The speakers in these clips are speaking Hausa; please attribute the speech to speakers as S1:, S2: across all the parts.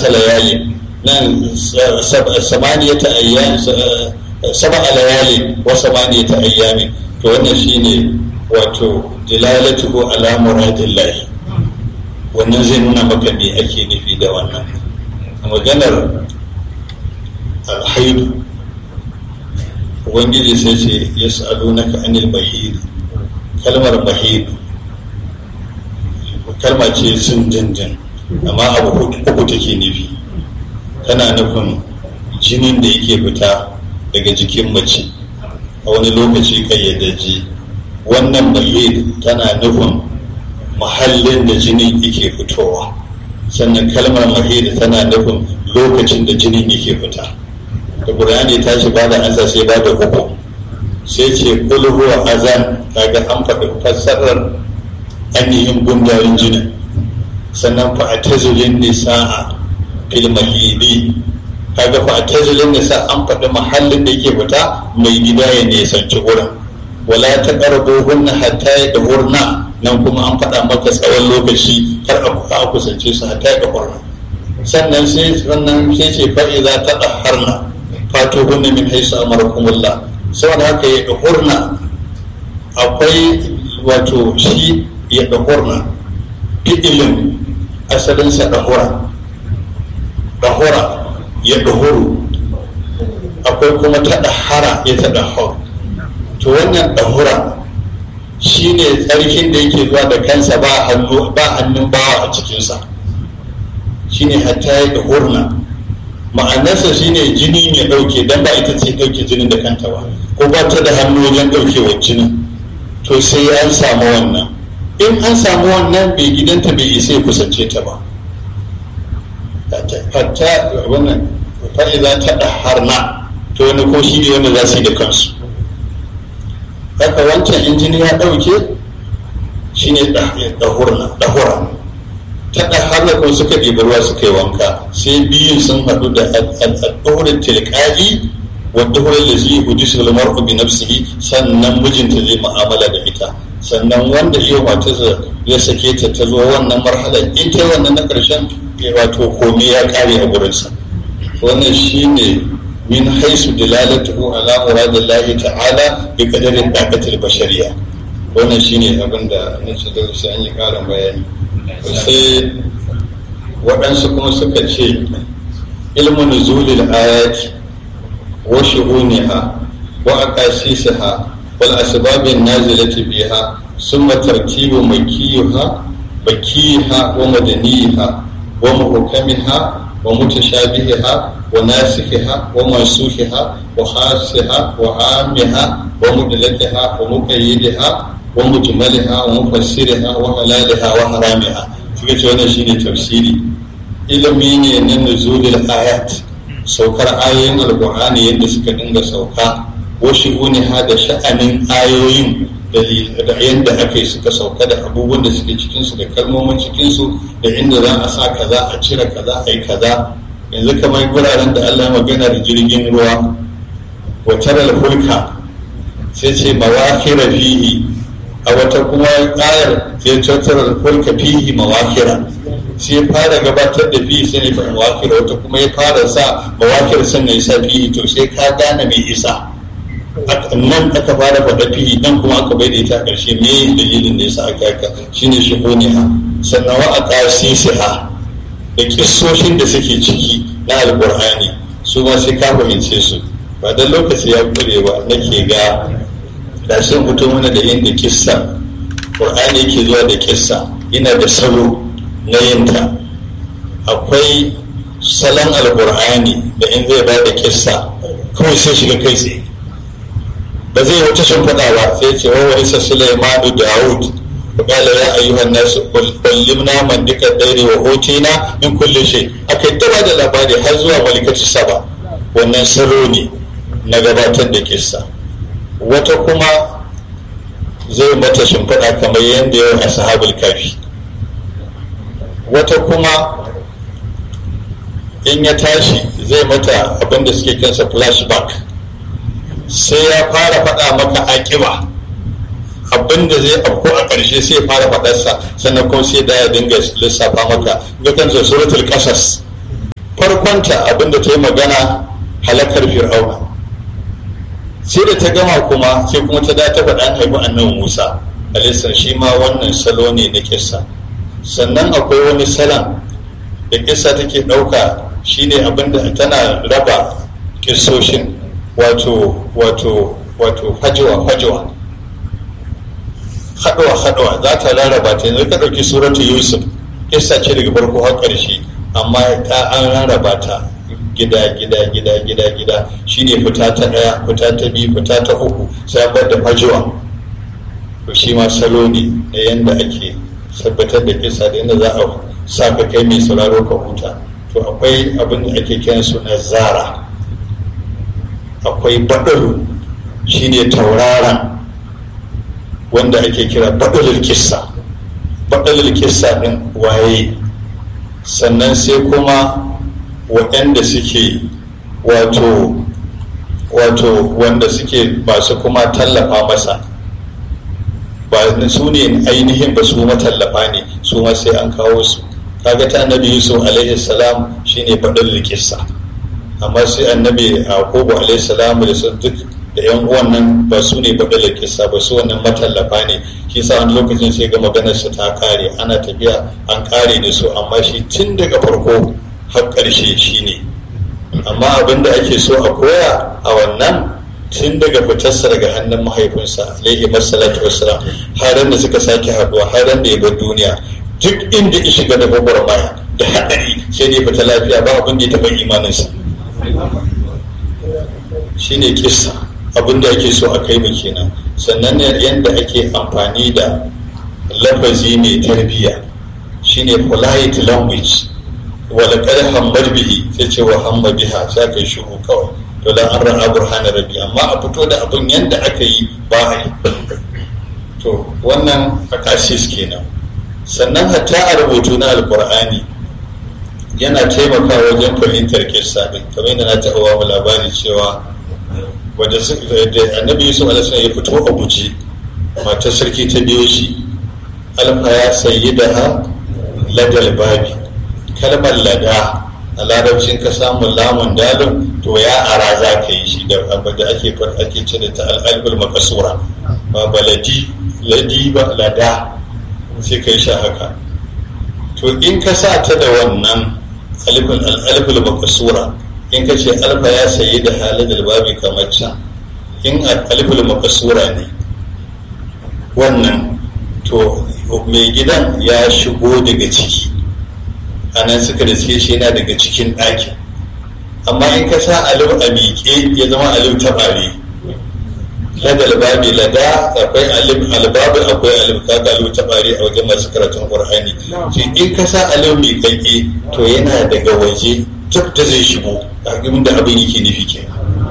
S1: sab'ata layali nan samaniyata ayyam sab'a layali wa samaniyata ayyami to wannan shine wato dilalatuhu ala muradillahi wannan zai nuna maka me ake nufi da wannan maganar alhaidu ubangiji sai ce ya sa'adu na ka anil bahiri kalmar bahiri kalma ce sun jinjin amma abu uku take nufi tana nufin jinin da yake fita daga jikin mace a wani lokaci kayyadaji wannan bahiri tana nufin mahallin da jinin yake fitowa sannan kalmar mahiri tana nufin lokacin da jinin yake fita da ƙur'ani ta ce ba da ansa sai ba da uku sai ce kul huwa azan kaga an faɗi fassarar ainihin gundarin jinin sannan fa a tazulin nisa'a fil mahidi kaga fa a tazulin nisa an faɗi mahallin da yake fita mai gida ya nisanci wurin wala ta ƙarbo hunna hatta ya ɗahurna nan kuma an faɗa maka tsawon lokaci kar a kusance su hatta ya ɗahurna sannan sai sannan sai ce fa'iza ta ɗaharna fato hunna min haisu amarakumullah saboda haka ya ɗahurna akwai wato shi ya ɗahurna fi'ilin asalinsa ɗahura ɗahura ya ɗahuru akwai kuma ta ɗahara ya ta ɗahur to wannan ɗahura shi ne tsarkin da yake zuwa da kansa ba hannun bawa a cikinsa shi ne hatta ya ɗahurna ma'anarsa shi ne jini ya ɗauke don ba ita ce ɗauke jinin da kanta ba ko ba ta da hannu wajen ɗaukewar jinin to sai an samu wannan in an samu wannan bai gidanta bai isa ya kusance ta ba hatta wannan fa'iza ta ɗaharna to wani ko shi ne wanda za su yi da kansu haka wancan injini ya ɗauke shi ne ɗahura ta ɗaharna kuma suka ɗiba ruwa suka yi wanka sai biyun sun haɗu da ɗahurin tilƙali wadda hurin da zai hudu su lamar bi nafsihi sannan mijinta zai mu'amala da ita sannan wanda iya matarsa ya sake ta ta zo wannan marhala in ta wannan na ƙarshen wato komai ya ƙare a gurinsa wannan shine min haisu dilalatuhu ala muradillahi ta'ala bi qadarin daqatil bashariya wannan shine abin da nace da sai an yi ƙarin bayani sai waɗansu kuma suka ce ilmu nuzulil ayati wa shuhuniha wa aqasisiha wal asbabin nazilati biha summa tartibu makiha bakiha wa madaniha wa muhkamiha ومتشابهها وناسخها ومنسوخها وخاصها وعامها ومدلتها ومقيدها ومجملها ومفسرها وحلالها وحرامها suka ce wannan shine tafsiri ilimi ne na nuzulul ayat saukar ayoyin alqur'ani yadda suka dinga sauka wa ha da sha'anin ayoyin da yadda aka yi suka sauka da abubuwan da suke cikinsu da kalmomin cikinsu da inda za a sa kaza a cire kaza a yi kaza yanzu kamar guraren da allah magana da jirgin ruwa watar hulka sai ce mawakira fihi a wata kuma ayar sai tattara hulka fihi mawakira sai fara gabatar da fihi sai ne fa mawakira wata kuma ya fara sa mawakira sannan ya sa fihi to sai ka gane mai isa nan aka fara faɗa fili nan kuma aka bai da ita a ƙarshe me dalilin da yasa aka haka shine shigoniha sannan wa aqasisiha da kissoshin da suke ciki na alqur'ani su ma sai ka fahimce su ba dan lokaci ya kure ba nake ga da sun fito mana da yin da kissa qur'ani yake zuwa da kissa yana da salo na yinta akwai salon alqur'ani da in zai ba da kissa kawai sai shiga kai tsaye ba zai wata shimfiɗa ba sai ce wa wa isa sulaimanu daud qala ya ayyuhan nas kullimna man dika dairi wa hotina min kulli shay akai ta da labari har zuwa malikatu saba wannan salo ne na gabatar da kissa wata kuma zai mata shimfiɗa kamar yadda yau a sahabul kafi wata kuma in ya tashi zai mata abinda suke kansa flashback sai ya fara faɗa maka aƙiba abinda zai afko a ƙarshe sai ya fara faɗarsa sannan kuma sai da ya dinga lissafa maka ga kansa suratul qasas farkonta abinda ta yi magana halakar fir'auna sai da ta gama kuma sai kuma ta da ta faɗa haifi annabi musa alaihi shi ma wannan salo ne na kissa sannan akwai wani salon da kissa take ɗauka shine abinda tana raba kissoshin wato wato wato fajewa fajewa haɗuwa haɗuwa za ta rarraba ta yanzu ka ɗauki suratu yusuf kissa ce daga farko har ƙarshe amma ta an rarraba ta gida gida gida gida gida shine fita ta ɗaya fita ta biyu fita ta uku sai bar da fajewa to shi ma salo ne na yanda ake tabbatar da kissa da yadda za a sa ka kai mai sauraro ka huta to akwai abin da ake kiran su na zara akwai baɗaru shine tauraron wanda ake kira baɗalul kissa baɗalul kissa ɗin waye sannan sai kuma waɗanda suke wato wato wanda suke masu kuma tallafa masa ba su ne ainihin ba su matallafa ne su ma sai an kawo su kaga ta annabi yusuf alaihi salam shine baɗalul kissa amma sai annabi yaqubu alaihi salam da sun duk da yan uwan nan ba su ne baɗalar kisa ba su wannan matallafa ne shi sa wani lokacin sai ga maganar su ta kare ana tafiya an kare da su amma shi tun daga farko har ƙarshe shi ne amma abin da ake so a koya a wannan tun daga fitarsa daga hannun mahaifinsa alaihi masalatu wassalam har da suka sake haduwa har da ya bar duniya duk inda ya shiga da gwagwarmaya da haɗari sai ne fita lafiya ba abin da ya taɓa imaninsa shine kissa abin da ake so a kai mu kenan sannan ne yadda ake amfani da lafazi mai tarbiyya shine polite language wala kar hammar bihi sai ce wa hamma biha sai kai shiru kawai to dan an ra'a burhana rabbi amma a fito da abin yadda aka yi ba a yi to wannan akasis kenan sannan hatta a rubutu na alkur'ani yana taimakawa wajen fahimtar kissa din kamar yadda na taɓa wa labari cewa wadda annabi yusuf alaihi ya fito a guje matar sarki ta biyo shi alfa ya sayi da ha ladal babi kalmar lada a larabcin ka samun lamun dalin to ya ara za ka yi shi da abu da ake ake ce da ta al'albul makasura ba baladi ladi ba lada sai ka yi sha haka to in ka sa ta da wannan al'albul makasura in ka ce alfa ya sayi da halin babi kamar can in aliful makasura ne wannan to mai gidan ya shigo daga ciki a nan suka da shi yana daga cikin ɗakin amma in ka sa alif a miƙe ya zama alif ta ɓare ladal babi lada akwai alif albabi akwai alif kaga alif ta ɓare a wajen masu karatun qur'ani in ka sa alif miƙaƙe to yana daga waje duk da zai shigo abin da abin yake nufi ke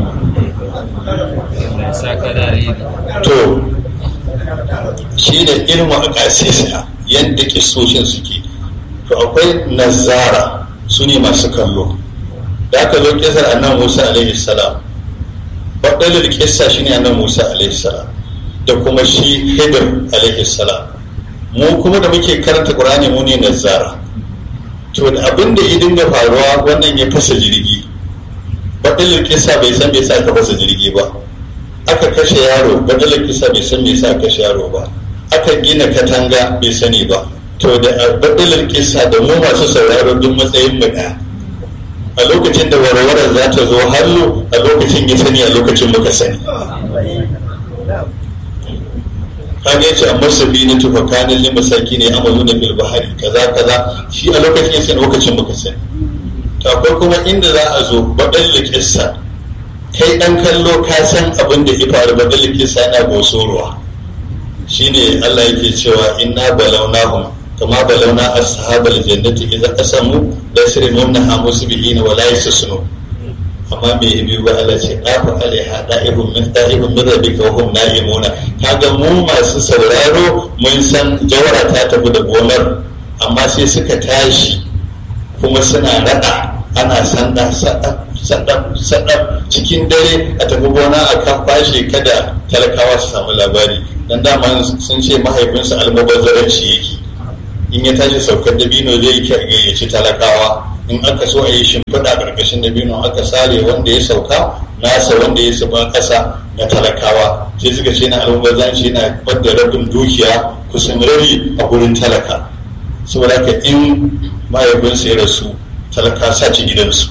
S1: to shi da ilmu a ƙasisa yadda kisoshin suke to akwai nazara su ne masu kallo da aka zo kisar annan musa alaihi salam baɗalar kisa shi ne annan musa alaihi salam da kuma shi hidir alaihi salam mu kuma da muke karanta ƙur'ani mu ne nazara to da abin da ya dinga faruwa wannan ya fasa jirgi baɗalar kisa bai san bai sa ka fasa jirgi ba aka kashe yaro baɗalar kisa bai san bai sa kashe yaro ba aka gina katanga bai sani ba to da baɗalar kisa da mu masu sauraro duk matsayin mu ɗaya a lokacin da warwarar za ta zo hannu a lokacin ya sani a lokacin muka sani kaga yace amma sabina tufa kanin lima saki ne amalu na bil bahari kaza kaza shi a lokacin yace lokacin muka sani to akwai kuma inda za a zo badal kissa kai dan kallo ka san abin da ya faru badal kissa yana bosorowa shine Allah yake cewa inna balawnahum kama balawna ashabal jannati idza qasamu lasrimunha musbihina wa la yassunu amma me biyu ba Allah ce ɗafa alaiha ɗa'ibun min ɗa'ibun min rabbika wa hum na'imuna kaga mu masu sauraro mun san jawara ta tafi da gonar amma sai suka tashi kuma suna raɗa ana sanda sadab sadab cikin dare a tafi gona a kan fashe kada talakawa su samu labari dan dama sun ce mahaifinsa almubazzaranci yake in ya tashi saukar dabino zai gayyaci talakawa in aka so a yi shimfiɗa ƙarƙashin dabino aka sare wanda ya sauka nasa wanda ya saba ƙasa na talakawa sai suka ce na almubazanci na bada rabin dukiya kusan rabi a gurin talaka saboda haka in mahaifinsa ya rasu talaka sace gidansu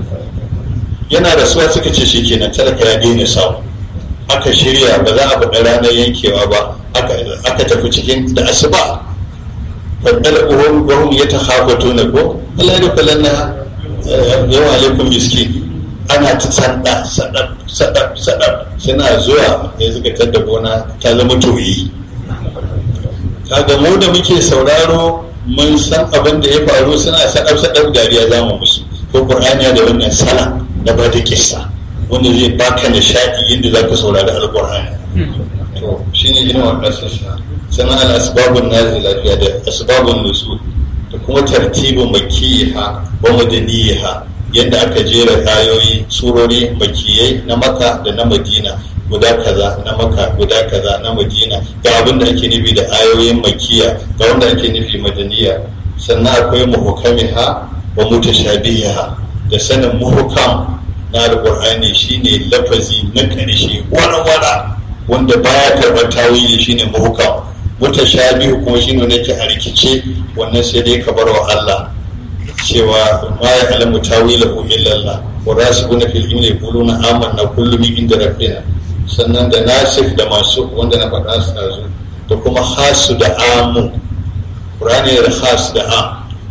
S1: yana rasuwa suka ce shi kenan talaka ya daina samu aka shirya ba za a faɗa ranar yankewa ba aka tafi cikin da asuba faɗar uhun wahum ya ta hafato na ko Allah ya kula na yawa alaikum miski ana ta sanda sadab sadab sadab suna zuwa ya suka tadda gona ta zama toyi kaga mu da muke sauraro mun san abin da ya faru suna sadab sadab dariya za mu musu ko qur'ani da wannan sala na ba da kissa wanda zai baka nishadi yadda za ka saurari alqur'ani to shine irin wannan sassa sannan al asbabun nazila fiya da asbabun nusul da kuma tartibin makiha wa madaniha yadda aka jera ayoyi surori makiyai na maka da na madina guda kaza na maka guda kaza na madina ga abin da ake nufi da ayoyin makiya ga wanda ake nufi madaniya sannan akwai muhukamiha wa mutashabiha da sanin muhukam na alqur'ani shine lafazi na karshe wara-wara wanda baya karɓar tawili shine muhukam mutashabihu kuma shine wanda yake a rikice wannan sai dai ka bar wa Allah cewa ma ya alamu tawilahu illa Allah wa rasikuna fil ilmi yaquluna amanna kullu min inda rabbina sannan da nasif da masu wanda na faɗa su ɗazu da kuma hasu da amu ƙur'ani da has da am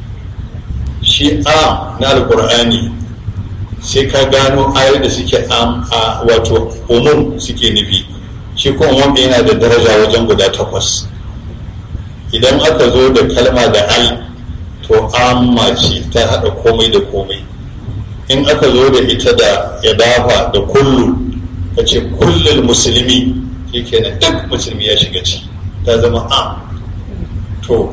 S1: shi am na alƙur'ani sai ka gano ayoyi da suke am a wato umum suke nufi shi kuma umum yana da daraja wajen guda takwas idan aka zo da kalma da al to amma ce ta haɗa komai da komai in aka zo da ita da ya dafa da kullu ka ce kullum musulmi shi kenan duk musulmi ya shiga ci ta zama am to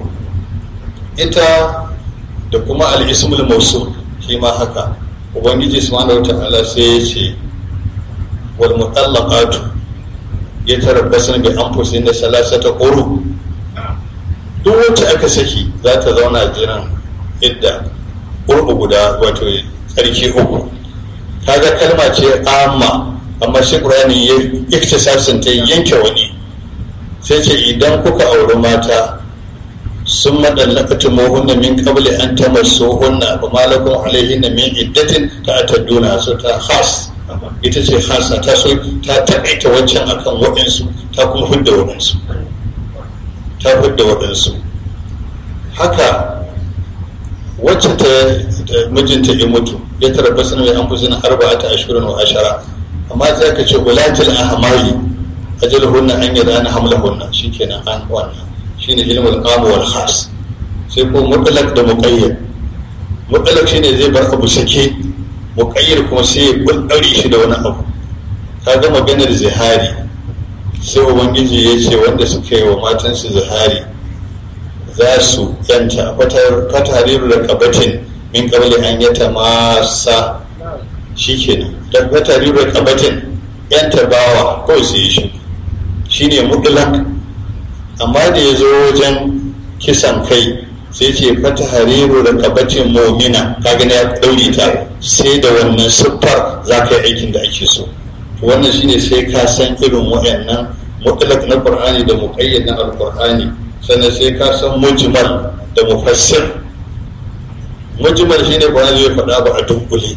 S1: ita da kuma al'ismul mausul shi ma haka ubangiji subhanahu wa ta'ala sai ya ce wal mutallaqatu yatarabbasu bi anfusihim da salasata quru duk wacce aka saki za ta zauna jiran idda qurbu guda wato tsarki uku kaga kalma ce amma amma shi qur'ani ya iktisasin ta yanke wani sai ce idan kuka auri mata sun madallakatu muhunna min qabli an tamassuhunna ba malakum alaihinna min iddatin ta atadduna so ta khas ita ce khasa ta so ta taƙaita wancan akan waɗansu ta kuma hudda waɗansu ta hudda waɗansu haka wacce ta mijinta ya mutu ya tarabba sanar mai an fi zina arba'ata ashirin wa ashara amma sai aka ce wulatil ahmari ajaluhunna an yada na hamlahunna shikenan an wannan shine ilmul qam wal khas sai ko mutlaq da muqayyad mutlaq shine zai bar abu sake muqayyad kuma sai ya bulɗare shi da wani abu kaga maganar zihari sai ubangiji ya ce wanda suka yi wa matansu zihari za su yanta fatariru da kabatin min kabali an yata masa shikenan da fatariru da kabatin yanta bawa kawai sai shi shine mutlaq amma da ya zo wajen kisan kai sai ce fata hariru da kabacin momina kaga ya daure ta sai da wannan siffar za ka yi aikin da ake so wannan shine sai ka san irin waɗannan mutlak na qur'ani da muqayyad na alqur'ani sannan sai ka san mujmal da mufassir mujmal shine qur'ani zai faɗa ba a dunkule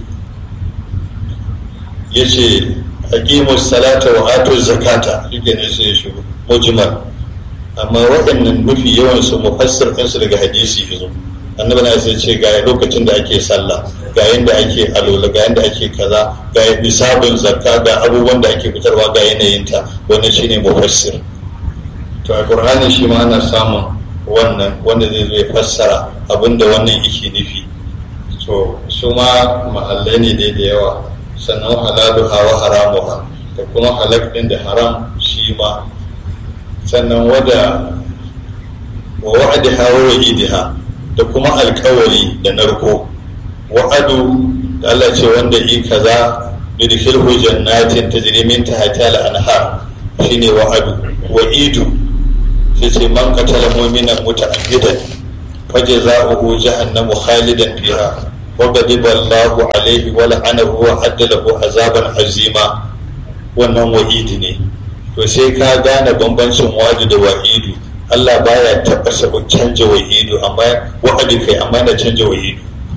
S1: yace aqimus salata wa atuz zakata shi ne sai ya shigo mujmal amma waɗannan mafi yawan su mufassir ɗinsu daga hadisi yazo annabi na sai ce ga lokacin da ake sallah ga yanda ake alola ga yanda ake kaza ga nisabin zakka ga abubuwan da ake fitarwa ga yanayinta wannan shine mufassir to a qur'ani shi ma ana samun wannan wanda zai zo ya fassara abinda wannan yake nufi to su ma mahallai ne dai da yawa sannan halaluha wa haramuha da kuma halak din da haram shi ma sannan wada wa wa'adiha wa wa'idiha da kuma alkawari da narko wa'adu da Allah ce wanda yi kaza yudkhilhu jannatin tajri min tahtiha al-anhar shine wa'adu wa'idu sai ce man qatala mu'minan muta'ammidan fajza'uhu jahannamu khalidan fiha wa ghadiba Allahu alaihi wa la'anahu wa adda lahu azaban azima wannan wa'idi ne to sai ka gane bambancin wa'idi da wa'idu Allah baya taɓa sabo canja wa'idu amma wa'adi kai amma na canja wa'idu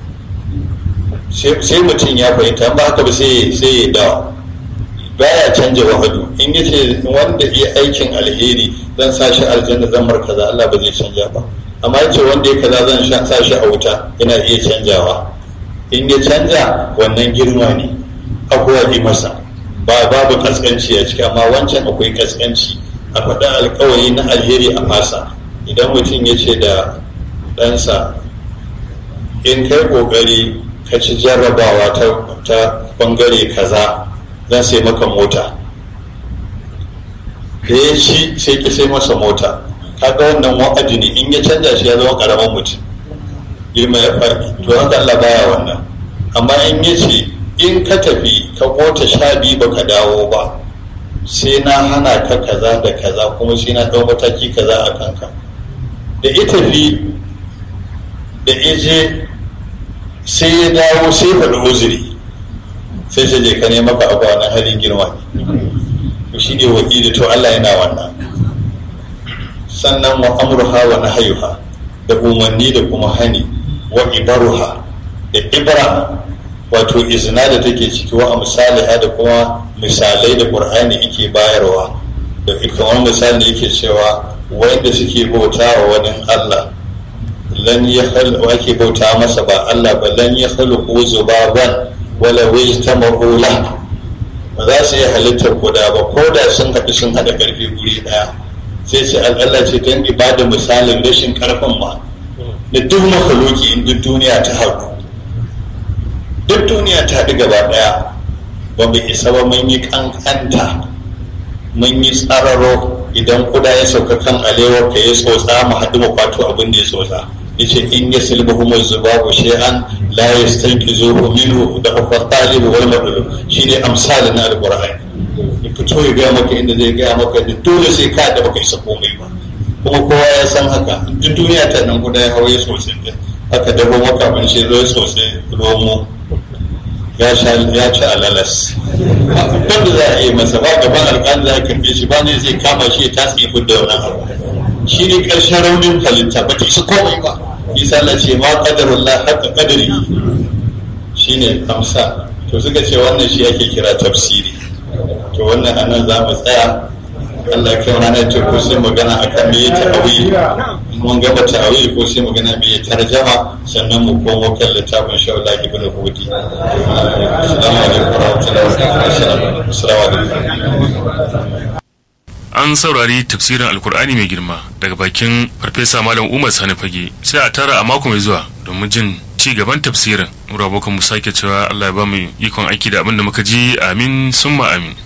S1: sai mutum ya fahimta ba haka ba sai sai ya dawa baya canja wa'adu in yace wanda ya aikin alheri zan sa shi aljanna zan mar kaza Allah ba zai canja ba amma yace wanda ya kaza zan sa shi a wuta yana iya canjawa in ya canja wannan girma ne abuwa yi masa ba babu kaskanci a ciki amma wancan akwai kaskanci a faɗin alkawari na alheri a fasa idan mutum ya ce da ɗansa in kai ƙoƙari ka ci jarrabawa ta ɓangare kaza zan sai maka mota da ya ci sai ki sai masa mota kaga wannan wa'adi ne in ya canja shi ya zama ƙaramin mutum girma ya faɗi to haka Allah baya wannan amma in ya ce in ka tafi ka kota sha biyu baka dawo ba sai na hana ka kaza da kaza kuma sai na ɗau mataki kaza a kanka da ita tafi da ije sai ya dawo sai faɗi uzuri sai sai je ka nema ka abu wannan halin girma ne shi ne wakili to Allah yana wannan sannan wa amruha wa nahayuha da umarni da kuma hani wa ibaruha da ibra wato izina da take ciki wa amsaliha da kuma misalai da qur'ani yake bayarwa da kamar misali yake cewa wanda suke bauta wa wani Allah lan ya ake bauta masa ba Allah ba lan ya khaluqu zubaban wala wajtamahu la ba za su yi halittar guda ba ko da sun haɗu sun haɗa ƙarfi guri ɗaya sai ce Allah ce don ibada misalin rashin ƙarfin ma da duk makhluki in duk duniya ta haɗu duk duniya ta haɗu gaba ɗaya ba mu isa ba mun yi ƙanƙanta mun yi tsararo idan kuda ya sauka kan alewar ka ya tsotsa mu haɗu mu kwato abin da ya tsotsa yace in ya silba humar zubabu shay'an la yastanqizuhu minhu da akwai talibu wal madlub shine amsalin na alqur'ani ya fito ya gaya maka inda zai gaya maka da dole sai ka da baka isa komai ba kuma kowa ya san haka duk duniya ta nan guda ya hawaye sosai haka dabo maka ban shi zo sosai romo ya sha ya ci alalas abin da za a yi masa ba gaban alƙali za a karfe shi ba ne zai kama shi ya tasi ya fidda wannan abu shi ne ƙarshen raunin halitta ba ta isa komai ba isa na ce ma qadarullah haka qadari shine amsa to suka ce wannan shi ake kira tafsiri to wannan anan za mu tsaya Allah ya kai ranar ce ko sai magana akan me ya ta'awili mun gama ta'awili ko sai magana me ya tarjama sannan mu komo kan littafin shawla ibn hudi assalamu alaikum warahmatullahi wabarakatuh
S2: an saurari tafsirin alkur'ani mai girma daga bakin farfesa malam umar sani fage sai a tara a mako mai zuwa domin jin ci gaban tafsirin mu mu sake cewa allah ya ba mu ikon aiki da abin da muka ji amin summa amin